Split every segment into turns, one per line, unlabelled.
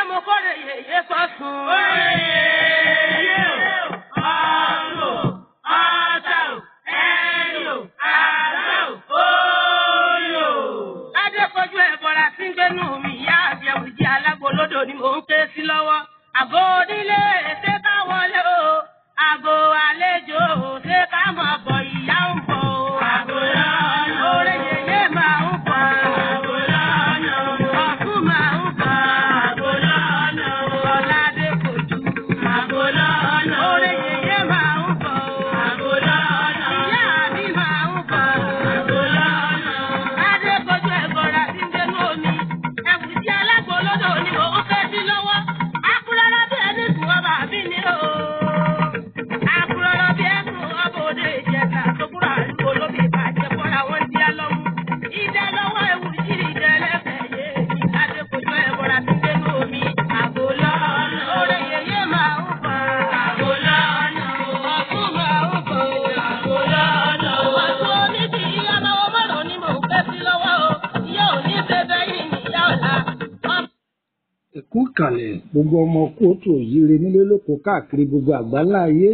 mo kórè yèyé sọ́sùn.
Oye yé o, ọ̀rọ̀, ọ̀tà o, ẹ̀yọ̀, àrà o, oyò.
Adékojú ẹ̀bọ̀ra tí ń gbénú mi ìyá àbẹ̀wò jẹ́ alágbolódò ni mò ń ké sí lọ́wọ́. Àgọ́ onílé ṣé ká wọlé o. Àgọ́ àlejò ṣé ká mọ̀ bọ̀ ìyá ń bọ̀ o.
Àgọ́ lọ́nà.
Oore yèyé máa ń bọ̀.
Àgọ́ lọ́nà.
Ọ̀tún máa ń bọ̀.
Àgọ́ lọ́nà.
Ọ̀làdé kojú.
Àgọ́ lọ́nà.
Oore yèyé máa ń bọ̀ o.
Àgọ́ lọ́nà.
Ìyá mi máa ń bọ̀ o.
Àgọ́ lọ́nà.
Adékojú ẹ̀bọ̀ra tí ń gbénú omi. Ẹ̀kú sí alágbolódò ni mò ń ké sí lọ́wọ́. Akúrọ́rọ́ bí ẹni sùn ọba àbí ni o. Akúrọ́rọ́ bí ẹkùn ọba òde ìjẹta tó kúrò àdúgbò lóbi ìbàjẹ́ fọ́ra wọn di alọ́mú. Ìdẹ lọ́wọ́ ewu jírí ìdẹ lẹ́fẹ̀ẹ́ yé. Adékojú ẹ̀bọ̀ra tí ń gbénú omi. Àgò lọ́nà. Oore yèyé máa ń bọ̀.
Àgọ́ lọ́nà.
Ọ̀tún máa ń bọ̀.
Àgọ́ lọ́nà.
Ọ̀tún omi ti ìyá máa wọ́n mọ̀rọ̀ ni mò ń ké sí lọ́wọ́ o. Ìyá ò ní ṣe bẹ́yìn ní ìyá ọ̀la. Ọmọ
ẹkú ìkàlẹ̀ gbogbo ọmọ kóòtù òyìnbó nílé lóko káàkiri gbogbo àgbáńlá ayé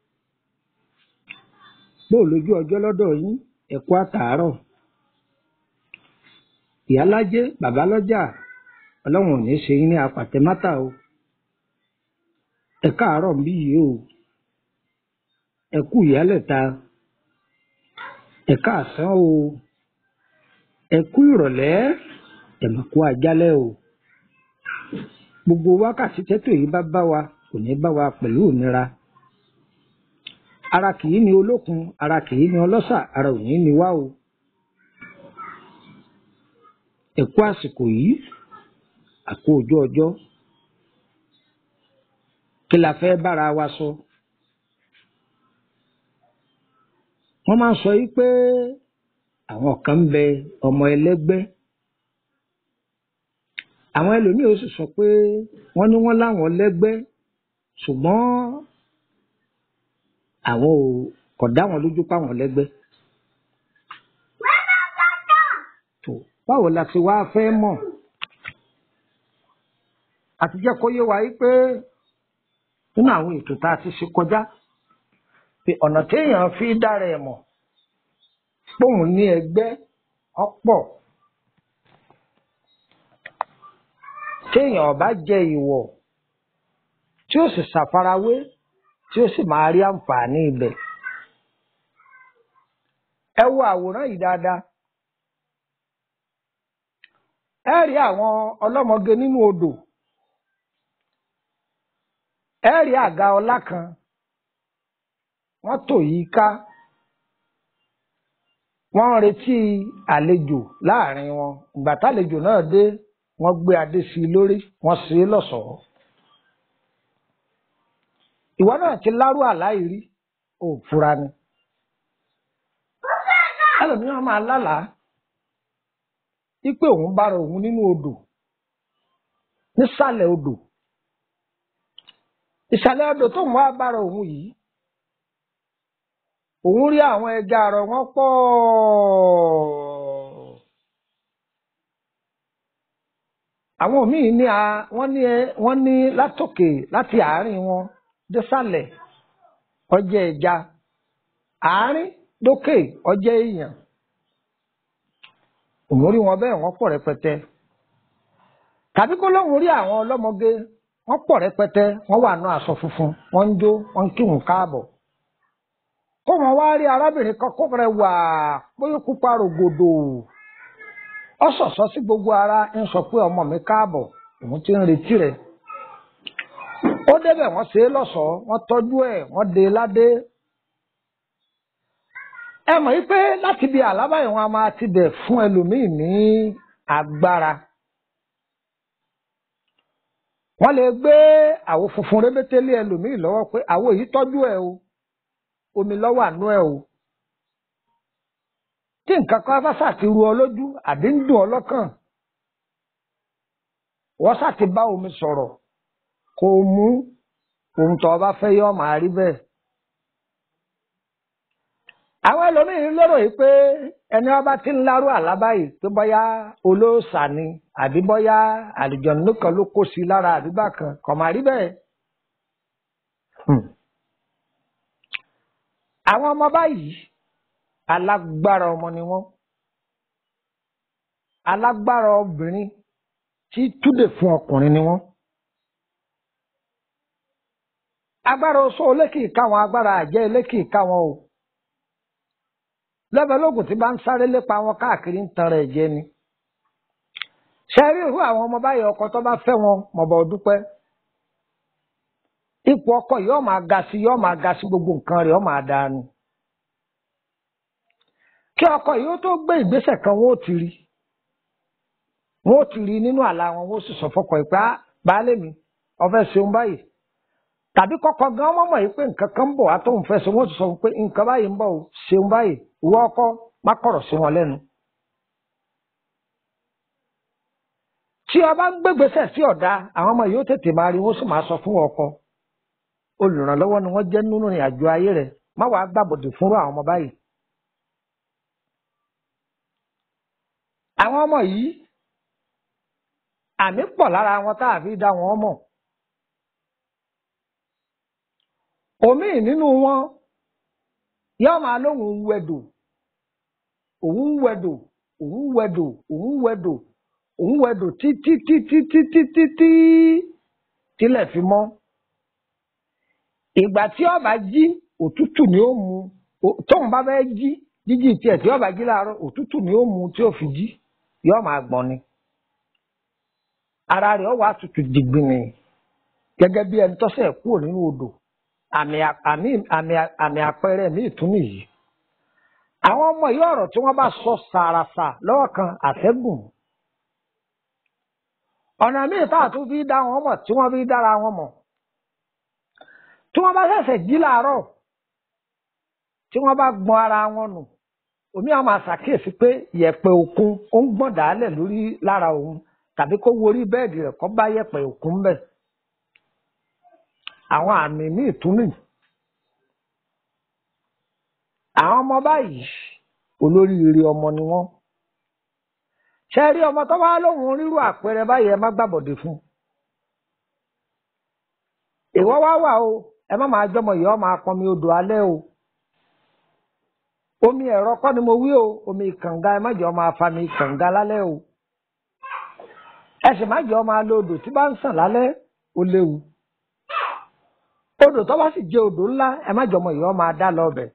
bóò lójú ọjọ́ lọ́dọ̀ yín ẹkú àtàárọ̀ ìyálájé bàbálọ́jà ọlọ́run ò ní ṣe yín ní apàtẹ́mátà o ẹ káàárọ̀ ń bí yìí o ẹkú ìyálẹ̀ta ẹ káàsán o ẹkú ìrọ̀lẹ́ ẹ̀mọ̀kú ajálẹ̀ o gbogbo wákàtí tẹ́tò yìí bá bá wa kò ní bá wa pẹ̀lú ìnira ara kìí ní olókun ara kìí ní ọlọ́ṣà ara ò ní ní wá o ẹ̀kú àsìkò yìí àkó ojú ọjọ́ kí la fẹ́ bára wa sọ wọ́n máa ń sọ yìí pé àwọn kan ń bẹ ọmọ ẹlẹ́gbẹ́ àwọn ẹlòmíì ó sì sọ pé wọ́n ní wọ́n láwọn lẹ́gbẹ́ ṣùgbọ́n àwọn ò kò dá wọn lójú páwọn lẹ́gbẹ́. tó báwo la ti wá fẹ́ mọ̀ àti jẹ́ kó yé wa yí pé nínú àwọn ètò tá a ti ṣe kọjá pé ọ̀nà téèyàn fi dára ẹ̀ mọ̀ póun ní ẹgbẹ́ ọ̀pọ̀ téèyàn bá jẹ ìwọ̀ tí ó sì ṣàfarawé tí ó sì máa rí àǹfààní ibẹ̀. ẹ wo àwòrán yìí dáadáa. ẹ rí àwọn ọlọ́mọge nínú odò. ẹ rí àga ọlá kan. wọ́n tò yí ká. wọ́n ń retí àlejò láàrin wọn. ìgbà tálejò náà dé wọ́n gbé adé sí i lórí wọ́n ṣe é lọ́ṣọ̀ọ́. ìwọ náà ti lárú àláìrí ò fura ni. ẹlòmíràn máa lálàá wípé òun bára òun nínú odò nísàlẹ̀ odò ìsàlẹ̀ odò tóun wá bára òun yìí òun rí àwọn ẹja àrọ̀ wọn pọ̀ àwọn míì ní a wọ́n ní wọ́n ní látòkè láti àárín wọn désàlẹ̀ ọjẹ ẹja àárín dókè ọjẹ èèyàn òun rí wọn bẹ́ẹ̀ wọ́n pọ̀ rẹpẹtẹ tàbí kó lóun rí àwọn ọlọ́mọge wọ́n pọ̀ rẹpẹtẹ wọ́n wà nù aṣọ funfun wọ́n ń jó wọ́n ń kírun káàbọ̀ kó wọn wá rí arábìnrin kan kó rẹ wà bóyá pupa rògbòdò ọ ṣọ̀ṣọ́ sí gbogbo ara ń sọ pé ọmọ mi káàbọ̀ òun ti ń retí rẹ̀ ó débẹ̀ wọ́n ṣe é lọ́ṣọ̀ọ́ wọ́n tọ́jú ẹ̀ wọ́n dé e ládé ẹ mọ̀ wípé láti bí àlábàyè wọn a máa ti bẹ̀ fún ẹlòmíì ní agbára wọ́n lè gbé àwo funfun rébété lé ẹlòmíì lọ́wọ́ pé àwo yìí tọ́jú ẹ̀ o omi lọ́wọ́ àánú ẹ̀ o tí nǹkan kan bá ṣàti ru ọ lójú àbí ń dùn ọ lọ́kàn wọ́n ṣàti bá omi sọ̀rọ̀ kó o mú ohun tó o bá fẹ́ yọ máa rí bẹ́ẹ̀ àwọn ẹlòmíín lérò yìí pé ẹni ọba tí ń lárú àlábá yìí pé bóyá olóòṣà ni àbí bóyá àlùjọ̀nnú kan ló kó sí i lára àdúgbà kan kò má rí bẹ́ẹ̀. Hmm. àwọn ọmọ báyìí alágbára ọmọ ni wọ́n alágbára obìnrin tí túdè fún ọkùnrin ni wọ́n. agbára oṣó olékì káwọn agbára àjẹ́ elékì káwọn o lẹ́bẹ̀lógún tí bá ń sáré lépa wọn káàkiri ń tan rẹ̀ jẹ ni. ṣe rí irú àwọn ọmọ báyìí ọkọ tó bá fẹ́ wọn mọ̀bọ̀ dúpẹ́. ipò ọkọ yóò máa ga sí yóò máa ga sí gbogbo nǹkan rẹ̀ yóò máa dáa ni. kí ọkọ yìí ó tó gbé ìgbésẹ̀ kan wọ́n ó ti rí wọ́n ó ti rí nínú àlá wọn wọ́n ó sì sọ fọkọ ìpá baálé mi ó fẹ́ ṣeun báyìí tàbí kọ́kọ́ gan mọ̀mọ́ yìí pé nǹkan kan ń bọ̀ wá tó ń fẹ́ ṣe wọ́n ti sọ pé nǹkan báyìí ń bọ̀ o ṣeun báyìí ìwọ ọkọ má kọ̀rọ̀ sí wọn lẹ́nu. tí ọba ń gbégbèsè sí ọ̀dà àwọn ọmọ yìí ó tètè máa rí wọ́n sì máa sọ fún ọkọ olùrànlọ́wọ́ ni wọ́n jẹ́ nínú ìrìn àjò ayé rẹ̀ má wàá gbàbọ̀dè fúnrú àwọn ọmọ báyìí. àwọn ọmọ yìí àmì pọ̀ lára wọn tá a fi dá wọn mọ̀. òmíì nínú wọn yóò máa lóhùn wẹdò òun wẹdò òun wẹdò òun wẹdò òun wẹdò títí títí títí títí tílẹ̀ fi mọ́ ìgbà tí ó bá jí òtútù ni ó mu tóun bá fẹ́ jí jíjí tiẹ̀ tí ó bá jí láàárọ̀ òtútù ni ó mu tí ó fi jí yóò máa gbọ̀n ni ara rẹ̀ ó wà tutù dìgbìnì gẹ́gẹ́ bí ẹni tọ́sẹ̀ kúrò nínú odò àmì àmì àmì àmì àpẹẹrẹ mi ìtún nìyí àwọn ọmọ yìí ọ̀rọ̀ tí wọ́n bá sọ sàràsà lọ́wọ́ kan àtẹ́gùn ọ̀nà míì tá a tún fi dá wọn mọ̀ tí wọ́n fi dára wọn mọ̀ tí wọ́n bá ṣẹ̀ṣẹ̀ jí làárọ̀ tí wọ́n bá gbọ́n ara wọn nù omi àwọn máa ṣàkíyèsí pé yẹ̀pẹ̀ òkun ó ń gbọ̀n dálẹ̀ lórí lára òun tàbí kó wo orí bẹ́ẹ̀dì rẹ̀ kó bá yẹ̀pẹ̀ òkun bẹ̀ àwọn àmì míì tún nì àwọn ọmọ báyìí olóríire ọmọ ni wọ́n ṣe rí ọmọ tó bá lóhùn rírú àpẹẹrẹ báyìí ẹ má gbàbọ̀dé fún ìwọ wá wà o ẹ má máa jọmọ yìí ọ máa pọnmi odò alẹ́ o omi ẹ̀rọ kọ́ ni mo wí o omi kànga ẹ má jẹ́ ọ máa fa mi kànga lálẹ́ o ẹ sì má jẹ́ ọ máa lo odò tí bá ń sàn lálẹ́ ó léwu odò tó bá sì jẹ́ odò ńlá ẹ má jọmọ yìí ọ máa dá lọ bẹ̀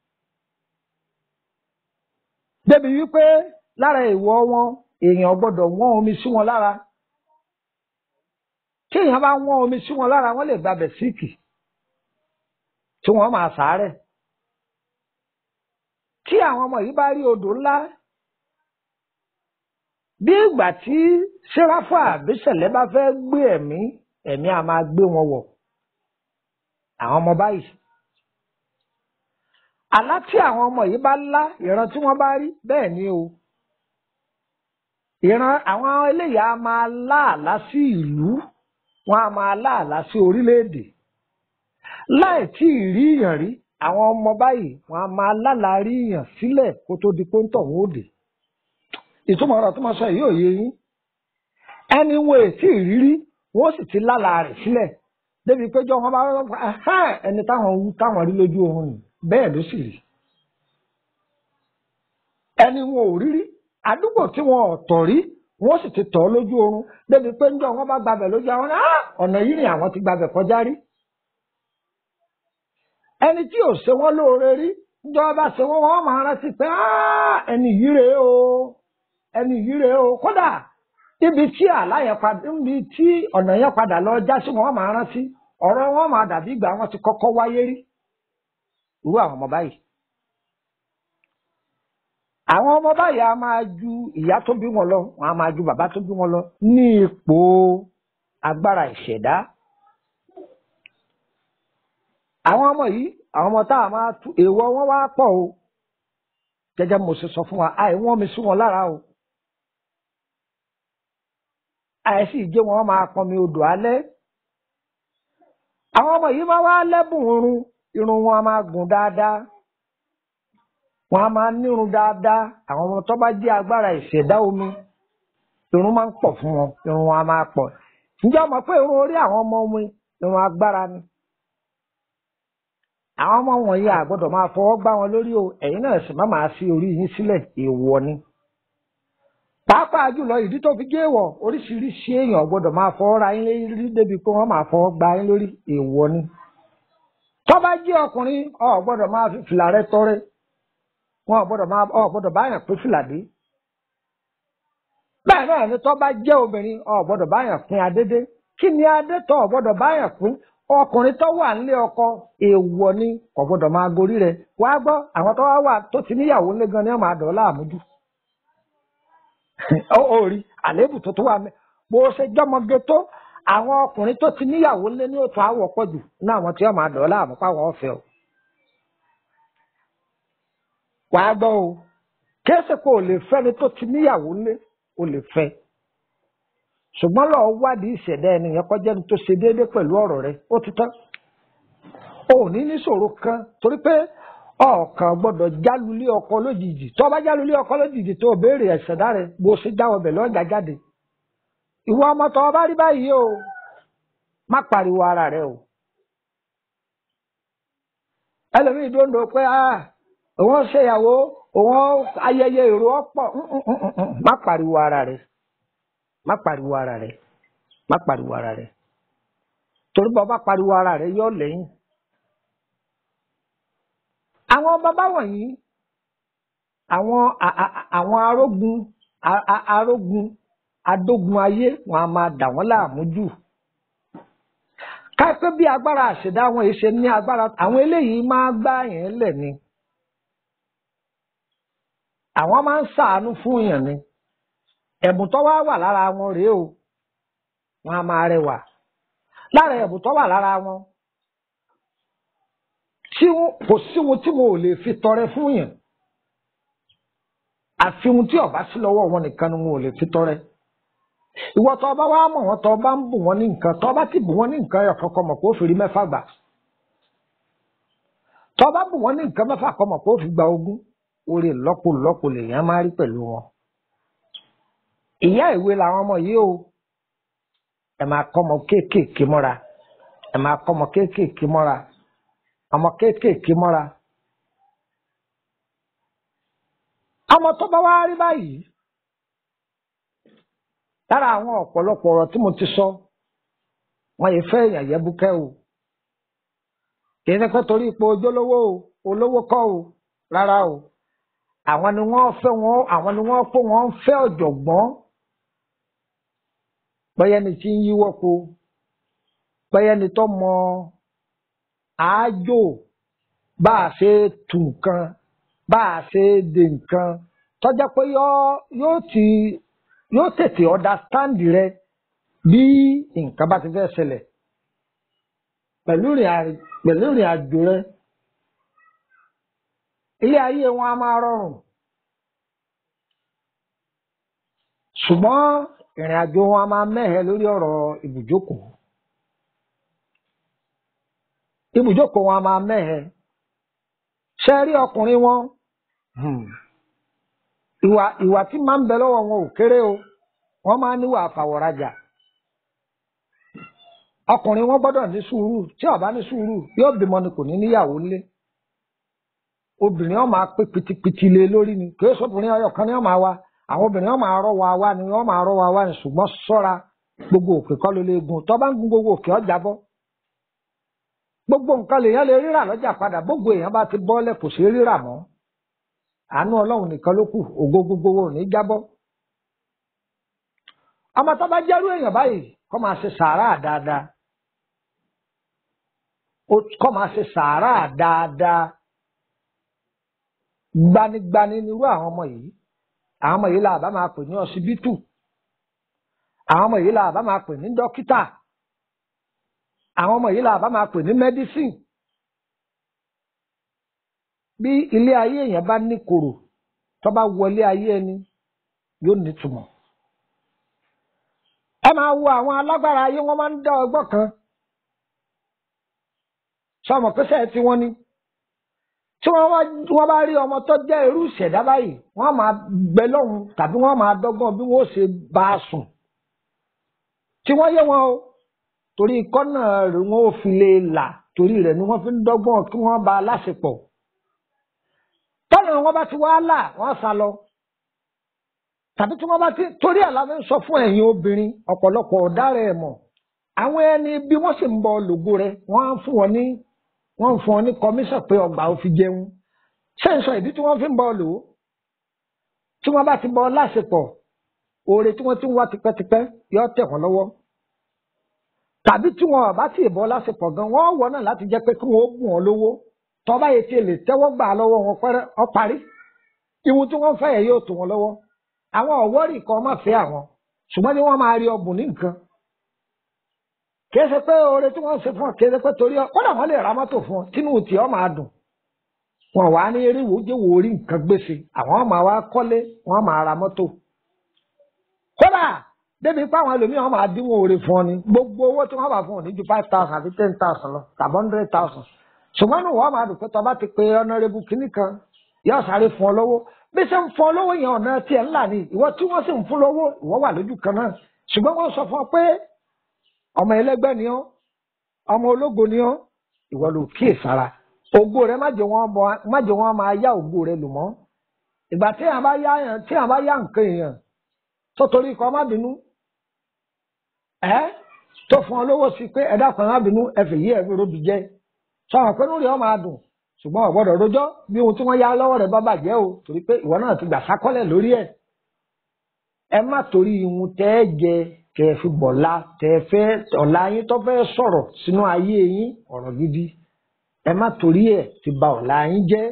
débi wípé lára ìwọ wọn èèyàn gbọ́dọ̀ wọ́n omi sí wọn lára tí èèyàn bá wọ́n omi sí wọn lára wọ́n lè gbabẹ̀ síìkì tí wọ́n máa sàárẹ̀ tí àwọn ọmọ yìí bá rí odò ńlá bí ìgbà tí sẹ́ráfà àbísẹ̀lẹ̀ bá fẹ́ gbé ẹ̀mí ẹ̀mí a máa gbé wọn wọ̀ àwọn ọmọ báyìí àlá tí àwọn ọmọ yìí bá lá ìran tí wọ́n bá rí bẹ́ẹ̀ ni o ìran àwọn eléyìí a máa láàlá sí ìlú wọn a máa láàlá sí orílẹ̀-èdè láì tí ì rí ìyàn rí àwọn ọmọ báyìí wọn a máa lálàá rí ìyàn sílẹ̀ kó tó di pọ́ńtọ̀ wọn ò dé ìtumọ̀ ọ̀rọ̀ tó máa sọ yìí ò yé yín ẹni wo ètí ìrírí wọn ó sì ti lálàá rẹ̀ sílẹ̀ débi péjọ wọn bá rọ ẹni táwọn wú táwọn rí lójú oorun yìí bẹ́ẹ̀ ló sì rí ẹni wọn ò rírí àdúgbò tí wọn ò tọ̀ rí wọn sì ti tọ̀ lójú oorun débi pé njọ́ wọn bá gbabẹ̀ lójú àwọn ọ̀nà yìí ni àwọn ti gbabẹ̀ kọjá rí ẹni tí ò ṣe wọn lóore rí njọ́ bá ṣe wọn wọn máa rántí pé ẹni yìí rèé o ẹni yìí rèé o kódà ibi tí àlá yẹn padà níbi tí ọ̀nà yẹn padà lọ já sí wọn máa rántí ọ̀rọ̀ wọn máa dàbí ìgbà wọn ti kọ́kọ́ wáyé rí irú àwọn ọmọ báyìí àwọn ọmọ báyìí a máa ju ìyá tó bí wọn lọ wọn a máa ju bàbá tó bí wọn lọ ní ipò agbára ìṣẹ̀dá àwọn ọmọ yìí àwọn ọmọ tá a máa tú èèwọ̀ wọn wá pọ̀ o gẹ́gẹ́ mo ṣe sọ fún wa àìwọ́n mi sí wọn lára o àìsí ìjẹ́ wọn máa pọnmi odò alẹ́ àwọn ọmọ yìí máa wá lẹ́bùn irun irun wọn a máa gùn dáadáa wọn a máa nírun dáadáa àwọn ọmọ tó bá jẹ́ agbára ìṣẹ̀dá omi irun máa ń pọ̀ fún wọn irun wọn a máa pọ̀ ǹjẹ́ ọmọ pé irun orí àwọn ọmọ omi irun agbára ni àwọn ọmọ wọ̀nyí àgbọ́dọ̀ máa fọwọ́ gbá wọn lórí o ẹ̀yin náà sì má máa sí orí yín sílẹ̀ èèwọ̀ ni pàápàá jùlọ ìdí tó fi gé wọ̀ oríṣiríṣi èèyàn gbọ́dọ̀ máa fọwọ́ ra yín lórí débi pé wọ́n máa fọwọ́ gbá yín lórí èèwọ̀ ni tó bá jẹ́ ọkùnrin o gbọ́dọ̀ máa fi fìlà rẹ tọrẹ wọn ò gbọ́dọ̀ máa ọ gbọ́dọ̀ báyàn pé fìlà dé bẹ́ẹ̀ náà ni tó bá jẹ́ obìnrin o gbọ́dọ̀ báyàn pín adédé kí ni adé tó o gbọ́dọ̀ báyàn pín ọkùnrin tó wà nílé ọkọ èèwọ̀ ni kò gbọ́dọ̀ máa gorí rẹ̀ wá gbọ́ àwọn tó wá wà tó ti níyàwó ńlé gan ni wọ́n máa dọ̀ láàmújú ó rí àléébù tó tó wà mẹ́ bó ṣe jọmọge tó àwọn ọkùnrin tó ti níyàwó ńlé ní òtún àwọ̀ pọ̀ jù ní àwọn tí wọ́n máa dọ̀ láàmú páwọn ọ̀fẹ́ o wàá gbọ́ o kéésì pé o lè fẹ́ni tó ti níyàwó ńlé o lè fẹ́ ṣùgbọ́n lọ́ọ́ wádìí ìṣẹ̀dá ẹni yẹn kọjá ní tó ṣe déédéé pẹ̀lú ọ̀rọ̀ rẹ ó ti tán o ò ní níṣòro kan torí pé ọ̀kan gbọ́dọ̀ jálulé ọkọ lójijì tó bá jálulé ọkọ lójijì tó o béèrè ìṣẹ̀dá rẹ bó ṣe jáwọ́ bẹ̀ lọ́jà jáde ìwọ ọmọ tó o bá rí báyìí o má pariwo ara rẹ o ẹlòmíì dóńdó pé ah òun ṣèyàwó òun ayẹyẹ èrò ọ̀pọ̀ má pariwo ara rẹ má pariwo ara rẹ má pariwo ara rẹ torí bọ́ bá pariwo ara rẹ yọ lẹ́yìn. àwọn bàbá wọ̀nyí àwọn àwọn arógun arógun adógun ayé wọn a máa dà wọ́n láàmú jù kápẹ́ bí agbára àṣẹdá wọn èṣe ní agbára àwọn eléyìí máa gbá yẹn lẹ̀ ni àwọn máa ń ṣàánú fún yàn ni ẹ̀bùn tó wá wà lára wọn rèé o wọn a máa rẹwà lára ẹ̀bùn tó wà lára wọn tí kò sí ohun tí mo ò lè fi tọrẹ fún yàn àfi ohun tí ọba sí lọ́wọ́ wọn nìkan ni mo ò lè fi tọrẹ ìwọ tó bá wá mọ̀ wọ́n tó bá ń bù wọ́n ní nǹkan tó bá ti bù wọ́n ní nǹkan ẹ̀yọ̀ kankan mọ̀ pé ó fi rí mẹ́fà gbà tó bá bù wọ́n ní nǹkan mẹ́fà kan mọ̀ pé ó fi gba ogún orí lọ́pọ̀lọpọ̀ lèèyàn máa rí pẹ̀lú wọn ìyá ìwé làwọn ọmọ yìí o ẹ máa kọ́ ọmọ kéékèèké mọ́ra ẹ máa kọ́ ọmọ kéékèèké mọ́ra ọmọ kéékèèké mọ́ra. ọmọ tó bá wá rí báyìí lára àwọn ọ̀pọ̀lọpọ̀ ọ̀rọ̀ tí mo ti sọ wọn yìí fẹ́ èèyàn yẹbùkẹ́ o kì í ṣe pé torí ipò ojúlówó o olówó kọ́ o rárá o àwọn ni wọ́n fẹ́ wọn àwọn ni wọ́n fẹ́ wọn fẹ́ ọ̀jọ̀gbọ́n pẹ́yẹ́ni tí ń yíwọ́ po pẹ́yẹ́ni tó mọ àájò bá a ṣe tù nǹkan bá a ṣe dè nǹkan tọ́jà pé yóò ti yóò tètè understand rẹ bí nǹkan bá ti fẹ́ ṣẹlẹ̀ pẹ̀lú ìrìn àjò rẹ ilé ayé wọn a máa rọrùn ṣùgbọ́n ìrìn àjò wọn a máa mẹ́hẹ lórí ọ̀rọ̀ ibùjókòó ibùjókòó wọn a máa mẹ́hẹ ṣe rí ọkùnrin wọn ìwà ìwà tí máa ń bẹ lọ́wọ́ wọn ò kéré o wọ́n máa níwà àfàwọ̀rajà ọkùnrin wọn gbọ́dọ̀ ní sùúrù tí ó bá ní sùúrù yóò bímọ ni kò ní níyàwó ńlé obìnrin wọn máa pé pitipiti lé lórí ni kí èso obìnrin ọyọ kan ni wọn máa wá àwọn obìnrin wọn máa rọ wa wá ni wọn máa rọ wa wá ni ṣùgbọ́n ṣọ́ra gbogbo òkè kọ́ ló lè gun tó bá ń gun gbogbo òkè ọjà bọ́ gbogbo nǹkan lèèyàn lè rírà lọ́jà padà gbogbo èèyàn bá ti bọ́lẹ̀ kò sí rírà mọ́ àánú ọlọ́run nìkan ló kù ògo gbogbo wo ní jábọ́ ọmọ tó bá jẹ́rú èèyàn báyìí kó máa ṣe sàárà dáadáa kó máa ṣe sàárà dáadáa gbanigbani nírú àwọn ọmọ yìí àwọn ọmọ yìí là bá máa pè ní ọsibítù àwọn ọmọ yìí là bá máa pè ní dókítà àwọn ọmọ yìí là bá máa pè ní mẹdísìn bí ilé ayé èèyàn bá ní kòrò tó bá wọlé ayé ẹni yóò nítumọ̀ ẹ máa wo àwọn alágbára ayé wọn máa ń dá ọgbọ́n kan sọmọ pé sẹ́ẹ̀ tí wọ́n ní tí wọ́n wá wọ́n bá rí ọmọ tó jẹ́ irú ìṣẹ̀dá báyìí wọ́n máa gbẹ lọ́hùn tàbí wọ́n máa dọ́gbọ́n bí wọ́n ṣe bá a sùn tí wọ́n yé wọn o torí kọ́nà rẹ̀ wọ́n ò fi lè là torí rẹ̀ ni wọ́n fi ń dọ́gbọ́n kí wọ́n bá a láṣepọ̀ tọ́nà wọn bá ti wá là wọ́n sá lọ tàbí tí wọ́n bá ti torí àlàfẹ́ ń sọ fún ẹ̀yin obìnrin ọ̀pọ̀lọpọ̀ ọ̀daràn ẹ̀ mọ̀ àwọn ẹni bí wọ́n sì ń bọ lògo rẹ̀ wọ́n á fún wọn ní wọ́n ń fún ọ ní kọmíṣọ̀ pé ọgbà ò fi jẹun ṣé ń sọ ìdí tí wọ́n fi ń bọ lò ó tí wọ́n bá ti bọ láṣepọ̀ oore tí wọ́n ti ń wá tipẹ́tipẹ́ yọ tẹ̀ wọ́n lọ́wọ́ tàbí tí wọn bá ti bọ láṣepọ̀ gan wọ́n wọ náà láti jẹ́ pé kí wọ́n gùn ọ́ lówó tọ́ba yìí ti lè tẹ́wọ́ gbà lọ́wọ́ wọn pẹ́rẹ́ ọ parí ìwọ̀n tí wọ́n fẹ́ yẹ yóò tó wọn lọ́wọ́ àwọn ọ̀wọ́rì kan má fẹ́ àwọn ṣùgbọ́n ní wọ́n máa rí ọbùn ní nǹkan kìí ṣe pé oore tí wọ́n ṣe fún ọ kìí ṣe pé torí ọ kódà wọ́n lè ra mọ́tò fún ọ tínú tí ọ máa dùn wọn wà ní eré ìwòjẹ́ wò orí nǹkan gbèsè àwọn máa wá kọ́lé wọ́n máa ra mọ́tò kódà débi pé àwọn ẹlòmíràn máa dínwó oore fún ọ ni gbogbo owó tí wọ́n bá fún ọ ní ju five thousand àbí ten thousand lọ tàbí hundred thousand ṣùgbọ́n ní wọ́n máa dùn pé tọba ti pe ọ̀nàrẹ́bù kínní kan yóò sáré fún ọ lọ́wọ́ bí ṣe ń fún ọ lọ́wọ́ yẹn ọ̀nà tiẹ̀ ńlá ni ìwọ tí wọ́n sì ń fún lọ́wọ́ ìwọ wà lójú kan náà ṣùgbọ́n wọ́n sọ fún ọ pé ọmọ ẹlẹgbẹ́ ni ọ́ ọmọ ológo ni ọ́ ìwọ ló kíyè sára ògo rẹ má jẹ́ wọ́n bọ má jẹ́ wọ́n máa yá ògo rẹ lò mọ́ ìgbà tí àwọn bá yá yàn tí àwọn bá yá nǹkan èèyàn tó torí kọ má bínú ẹ tó fún ọ lówó sí pé ẹ̀dá kan má bínú ẹ fi yí ẹ̀mí robi jẹ sọ̀rọ̀ pé lórí ọ máa dùn ṣùgbọ́n ò gbọ́dọ̀ rojọ́ bí ohun tí wọ́n yá lọ́wọ́ rẹ bá bàjẹ́ o torí pé ìwọ náà ti gbà sákọ́lẹ̀ lórí ẹ̀ ẹ má torí ihun tẹ́ ẹ jẹ tẹ fi bọ̀lá tẹ fẹ́ ọ̀la yín tó fẹ́ sọ̀rọ̀ sínú ayé yín ọ̀rọ̀ gidi ẹ má torí ẹ̀ ti ba ọ̀la yín jẹ́.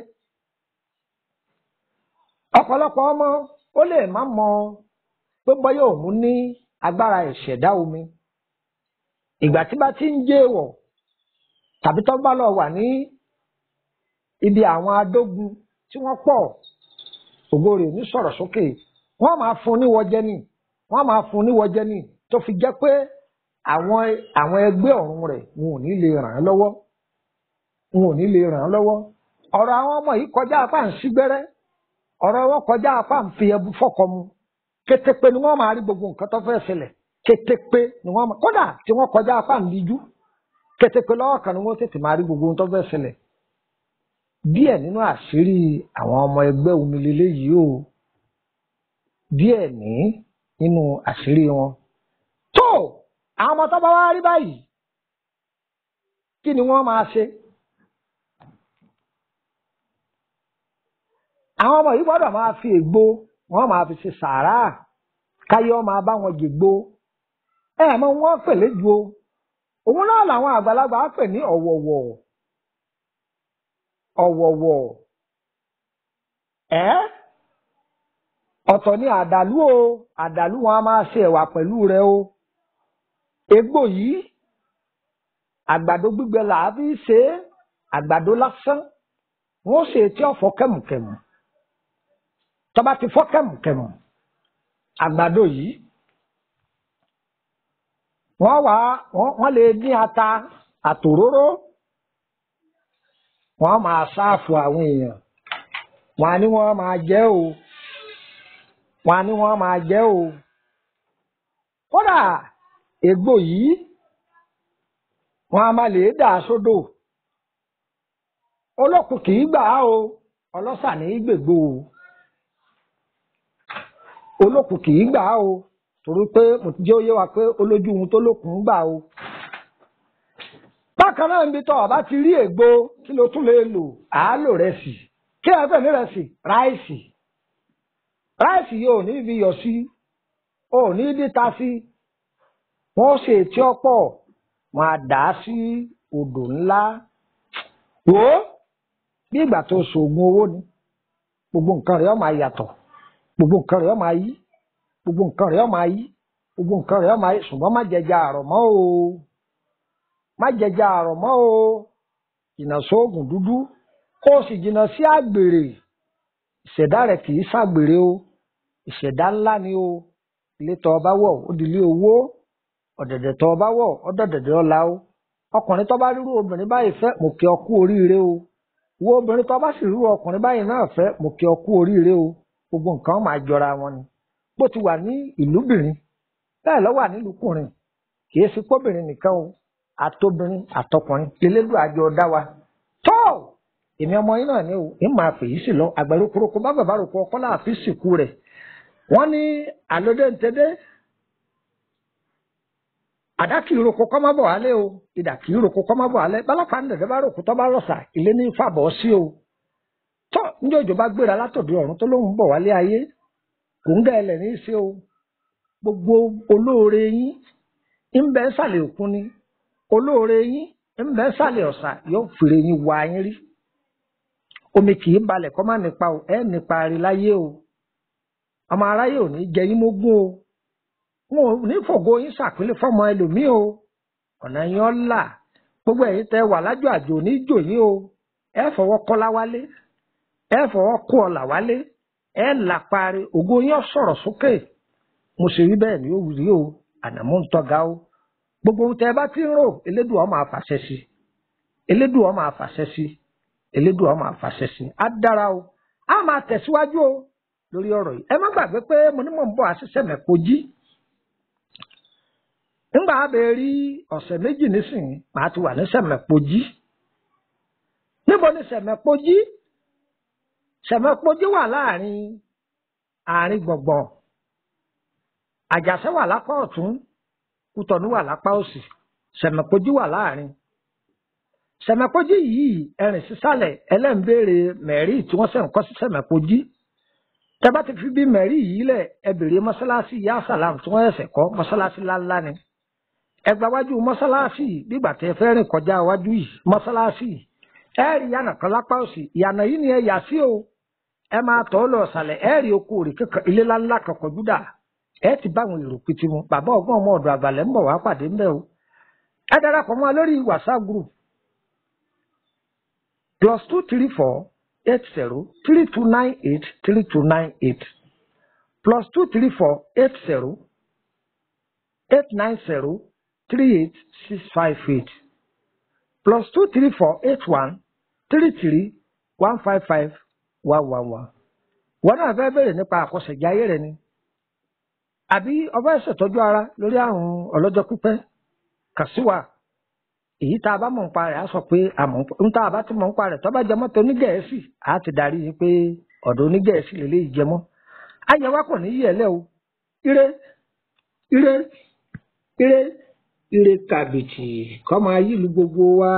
ọ̀pọ̀lọpọ̀ ọmọ ó lè má mọ pé bọ́yá òun ní agbára ìṣẹ̀dá omi ìgbà tí bá ti ń jẹ́ èèwọ̀ tàbí tó bá lọ wà ní ibi àwọn adógun tí wọ́n pọ̀ ògo rẹ̀ ní sọ̀rọ̀ sókè wọ́n máa fún níwọ̀jẹ́ nìyí wọ́n máa fún níwọ̀jẹ́ ní tó fi jẹ́ pé àwọn àwọn ẹgbẹ́ ọ̀run rẹ̀ wọn ò ní lè ràn án lọ́wọ́ wọn ò ní lè ràn án lọ́wọ́ ọ̀rọ̀ àwọn ọmọ yìí kọjá apá ń sígbẹ́rẹ́ ọ̀rọ̀ wọn kọjá apá ń fi ẹbu fọ́kọ mu kétépe ni wọ́n máa rí gbogbo nǹkan tó fẹ́ ṣẹlẹ̀ kétépe ni wọ́n máa kódà tí wọ́n kọjá apá ń díjú kétépe lọ́wọ́ kan ni wọ́n tètè máa rí gbogbo ohun tó fẹ́ ṣẹlẹ̀ díẹ̀ nínú àṣírí àwọn ọmọ ẹgbẹ́ omi lélẹ́yìí o díẹ̀ ní nínú àṣírí wọn. tó àwọn ọmọ tó bá wá rí báyìí kí ni wọ́n máa ṣe. àwọn ọmọ yìí gbọ́dọ̀ máa fi ègbò wọ́n máa fi ṣe sàárà káyọ̀ máa bá wọn jègbò ẹ mọ wọn pè léjò òun náà làwọn àgbàlagbà pè ní ọ̀wọ̀wọ̀ ọ̀wọ̀wọ̀ ẹ́ ọ̀tọ̀ ni àdàlú o àdàlú wọn a máa ṣe ẹ̀wà pẹ̀lú rẹ o egbò yìí àgbàdo gbígbẹ là á fi ṣe é àgbàdo lásán wọn ó ṣe tí ó fọ́ kẹ̀mùkẹ̀mù tó bá ti fọ́ kẹ̀mùkẹ̀mù àgbàdo yìí wọ́n wá wọ́n lè dín ata àtòróró wọ́n máa ṣáàfù àwọn èèyàn wọ́n á ní wọ́n máa jẹ o wọn á ní wọn máa jẹ o kódà egbò yìí wọn a máa lè dà sódò olókùn kì í gbà á o ọlọ́sà ní í gbègbò o olókùn kì í gbà á o torí pé mo ti jẹ́ òye wa pé olójú ohun tó lókun gbà o bákan náà níbi tó o bá ti rí ègbò kí ló tún lè lò àálò rẹ̀ sí kí ẹ fẹ́ ní rẹ̀ sí ráìsì ráìsì yìí ò ní fi yọ̀ sí ò ní díta sí wọ́n ṣe tí ó pọ̀ wọ́n á dà á sí odò ńlá wò ó bí ìgbà tó ṣoògùn owó ni gbogbo nǹkan rẹ̀ ó máa yàtọ̀ gbogbo nǹkan rẹ̀ ó máa yí gbogbo nǹkan rẹ̀ ó máa yí gbogbo nǹkan rẹ̀ ó máa yí ṣùgbọ́n má jẹjà àrọ̀ mọ́ o má jẹjà àrọ̀ mọ́ o jìnnà sóògùn dúdú kó o sì jìnnà sí àgbèrè ìṣẹ̀dá rẹ̀ kì í ṣàgbèrè o ìṣẹ̀dá ńlá ni o ilé tọ́ ọba wọ̀ ó di ilé owó ọ̀dẹ̀dẹ̀ tọ́ ọba wọ̀ ó dọ̀dẹ̀dẹ̀ ọ̀la o ọkùnrin tó bá rírú obìnrin báyìí fẹ́ mo kí ọ kú oríire o wo obìnrin tó bá sì rú ọkùnrin báyìí náà fẹ́ mo kí ọ kú oríire o gbogbo nǹkan máa jọra wọn ni bó ti wà ní ìlúbìnrin bẹ́ẹ̀ ló wà nílùúkùnrin kì í sí kóbìnrin nìkan o àtobìnrin àtọkùnrin elédùn àjọ dá wa tó èmi ọmọ yín náà ni o ń máa fèyí sí lọ àgbẹ̀rù koroko bá bàbá rògbò ọkọ láàfin sìnkú rẹ̀ wọ́n ní àlódé ntẹ́dé àdá kì í roko kọ́ má bọ̀ wálé o ìdà kì í roko kọ́ má bọ̀ wálé bálàpá ní dẹ̀dẹ̀ bá roko tó bá rọ̀ṣà ilé ní fàbọ̀ sí o tó ní òjò bá gbéra látòdì ọ̀run tó lóun bọ̀ wálé ayé kò ń gẹ̀ẹ́lẹ̀ ní í ṣe o gbogbo olóore yín ń bẹ ń sàlẹ̀ òkun ni olóore yín ń bẹ ń sàlẹ̀ ọ̀sà yóò fèrè yín wá yín rí omi kì í balẹ̀ kọ́ má nípa o ẹ̀ nípa rí láyé o ọmọ aráyé ò ní jẹ yín mógún o wọn ò ní fògo yín ṣàpínlẹ̀ fọmọ ẹlòmíì o ọ̀nà yín ọ́ là gbogbo ẹ̀yin tẹ́ wà lájọ àjò ní jò yín o ẹ fọwọ́ kọ́lá wálé ẹ fọwọ́ kó ọ̀là wálé ẹ là parí ògo yín ọ̀ sọ̀rọ̀ sókè mo ṣe rí bẹ́ẹ̀ ni ó rí o ànàmú ń tọ́ga o gbogbo ohun tẹ́ ẹ bá ti ń rò elédùn ọmọ àfàṣẹ sí elédùn ọmọ àfàṣẹ sí elédùn ọmọ àfàṣẹ sí á dára o á máa tẹ̀síwájú o lórí ọ̀rọ̀ yìí ẹ má gbàgbé pé mo ní mò ń bọ̀ àṣìṣe mẹ́kọ jí nígbà abẹ́ rí ọ̀sẹ̀ méjì nísìnyí màá ti wà ní sẹ̀mẹ̀pọ̀jí níbo ni sẹ̀mẹ̀pọ̀jí sẹ̀mẹ̀pọ̀jí wà láàrin àárín gbọ̀ngbọ̀n àjàṣẹ́ wà lápá ọ̀tún kútọ̀nù wà lápá òsì sẹ̀mẹ̀pọ̀jí wà láàrin sẹ̀mẹ̀pọ̀jí yìí ẹ̀rìn sísàlẹ̀ ẹlẹ́ǹbẹ̀rẹ̀ mẹ́rí tí wọ́n sẹ̀ ń kọ́ sí sẹ̀mẹ̀pọ̀jí tẹ́bá ti fi bí mẹ́rí yìí lẹ̀ ẹ bèrè mọ́sálásí yá sàlám tí wọ́n ẹ̀sẹ̀ kọ́ mọ́sálásí ńláńlá ni ẹgbà wájú mọ́sálásí bígbà tẹ́ fẹ́ rìn kọjá wájú yìí mọ́sálásí ẹ rí yànà kan lápá òsì ìyànà yìí ni ẹ yà sí o ẹ máa tọ́ lọ sàlẹ̀ ẹ rí oko òrì kankan ilé ńláńlá kan kọjú dà ẹ ti bá àwọn èrò pété mu bàbá ọgbọ́n ọmọ ọ̀dọ̀ àgbàlẹ̀ ń bọ̀ wá pàdé ńbẹ̀ o ẹ darapọ̀ mọ́ lórí whatsapp group plus two three four eight zero three two nine eight three two nine eight plus two three four eight zero eight nine zero three eight six five eight plus two three four eight one three three one five five one one one. wọn náà fẹ́ bẹ̀rẹ̀ nípa àkọsẹ̀já ayé rẹ ni àbí ọba ẹsẹ̀ tọ́jú ara lórí àrùn ọlọ́jọ́ pípẹ́ kàn sí wa èyí tá a bá mọ̀ nípa rẹ̀ á sọ pé àmọ́ ń tá a bá ti mọ̀ nípa rẹ̀ tó bá jẹmọ́ tó onígẹ̀ẹ́sì á ti darí yín pé ọ̀dọ̀ onígẹ̀ẹ́sì lélẹ́yìí jẹmọ́ ayẹwà kò ní yí ẹ lẹ́ o ire ire ire ire kàbìtì kọ́ máa yí lu gbogbo wa.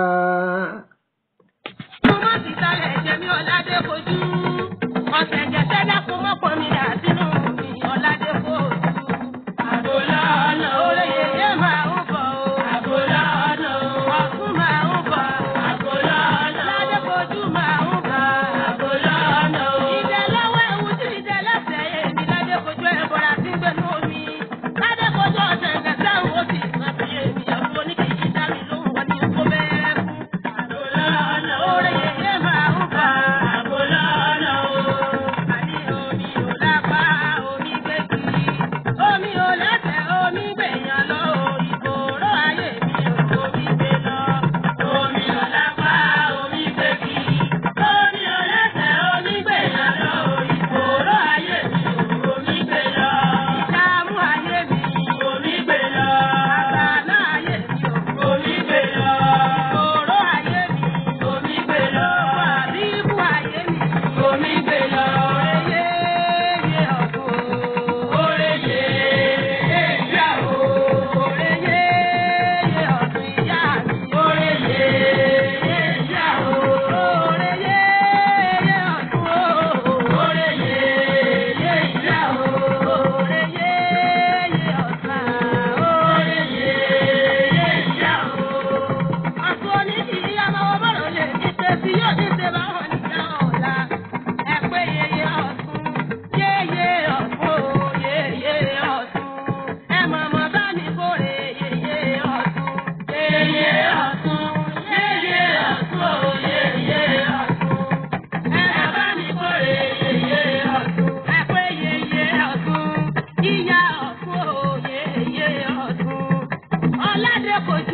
mo má ti sálẹ̀ jẹ́ mi ọ̀làdé fojú ọ̀sẹ̀ jẹ́sẹ́ dákun mọ́pọ̀ mi dà sínú mi ọ̀làdé fojú.
Àgọ́lá ọ̀nà
Oore yèyé máa ń bọ̀ o.
Àgọ́lá ọ̀nà
Ọ̀tún máa ń bọ̀.
Àgọ́lá ọ̀nà
Ọ̀làdé fojú máa ń bọ̀.
Àgọ́lá ọ̀nà
Ìjẹ lọ́wọ́ ewu tí ìjẹ lọ́sẹ̀ èmi ládé fojú ẹ̀ bọ̀rà sí gbẹ̀nú omi. Ládé fojú ọ̀sẹ̀ ìgbẹ̀sẹ̀ ń wo sí ìsàn fi èmi ẹ̀fọ́ oníkèéjì dá mi lóhùn wọn ní kó bẹ́ẹ̀ fún.
Àgọ́lá ọ̀nà
Oore yèyé máa ń bọ̀.
Àgọ́lá ọ̀nà
Àní omi ò lápá, omi gbé kiri. Omi ò lẹ́sẹ̀, omi gbèyàn lọ. Ìgbòrò ayé mi ò omi gbé lọ.
Omi ọ̀lápá omi gbèkì. Omi ọ̀lẹ́sẹ̀ omi gbèyàn lọ. Ìgboro ayé mi ò omi gbé lọ.
Ìdààmú ayé mi,
Omi gbé lọ.
àgbàná ayé mi ò.
Omi gbé lọ.
Ìgbòrò ayé mi,
Omi gbé lọ.
àbíkú ayé mi.
Omi gbé lọ.
Oyè yé ọ̀dùn.
Oore yè ìyá o.
Oyè yé ọ̀dùn ìyá mi.
Oore yè ìyá o.
Oyè yé ọ̀dùn.
Oore yè ìyá o.
Oyè yé ọ̀sán.
Oore yè ìyá o.
Àtún onídìrí ọmọ ọmọrò lè ní ṣe tí yóò ní ṣe bá wọn nìkan ọ̀la. Ẹ pé yeye ọ̀tún, yeye ọ̀tún, yeye ọ̀tún. Ẹ mọ̀mọ́ bá mi kórè yeye ọ̀tún.
Yèyé ọ̀tún, yèyé ọ̀tún o, yèyé ọ̀tún.
Ẹ bá mi kórè yeye ọ̀tún. Ẹ pé yeye ọ̀tún, yíyá ọ̀tún, yeye ọ̀tún. Ọládé kò